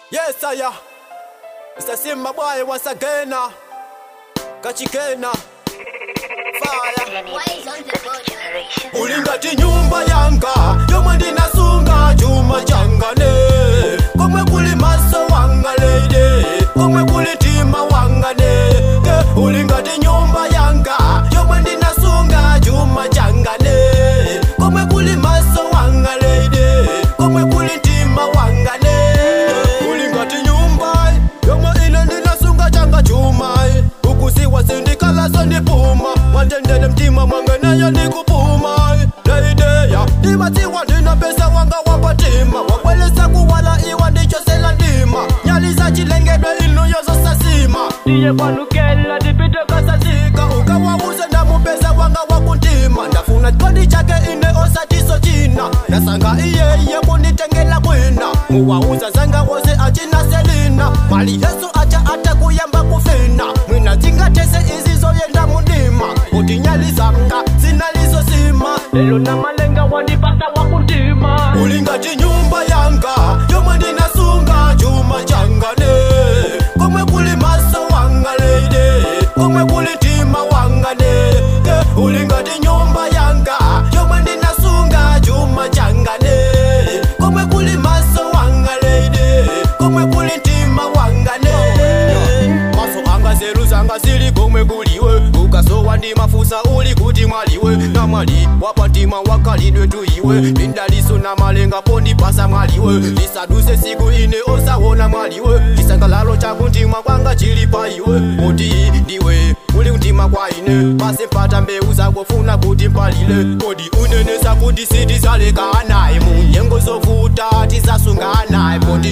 Yes, I am. Mr. Simba boy once again. uh, Kachikena. Fire. ulingati nyumba yanga yomwe ndinasunga chuma changane komwe kuli maso wanga leide komwe kuli tima wangane Ke, ulingati nyumba yanga yomwe ndinasunga chuma changane komwe kuli maso wanga leide komwe kuli tima wangane ulingati nyumba yomwe ine ndinasunga changa chuma ukusiwa sindikalaso ndipuma wandendele mtima mwangeneyo ndikupuma leideya ndimatiwa ndina pesa wanga wapatima wakwelesa kuwala iwa ndichosela ndima nyalisa chilengedwe inu yozosasima ndiye kwanukela ndipite kasazika ukawauze ndamupesa wanga wakuntima ndafuna chikondi chake ine osatiso china nasanga iyeye kunditengela kwina muwauza zanga wose achina selina mali yesu acha ata kuyamba kufina mwina zingatese izizoyenda mundima kuti nyalizanga zinalizosima lelo na malenga wandipasa wakuntima ulingati nyumba yanga yomwe ndinasunga chuma changane komwe kuli maso wanga leide komwe kuli tima wangane Ke, ulingati nyumba yanga yomwe ndinasunga chuma changane komwe kuli maso wanga leide komwe kuli tima wangane maso anga zeru zanga zili komwe kuliwe ukasowa ndi mafusa uli kuti mwaliwe na mwali wapatima wakalidwe tuiwe lindaliso na malenga pondipasa mwaliwe lisaduse siku ine osawona mwaliwe chisangalalo chako mtima kwanga chili pa iwe kuti ndiwe uli mtima kwa ine pase mpata mbeu zakofuna kuti mpalile kodi unenesa kuti sitizalekanaye munyengo zovuta tisasunganaye poti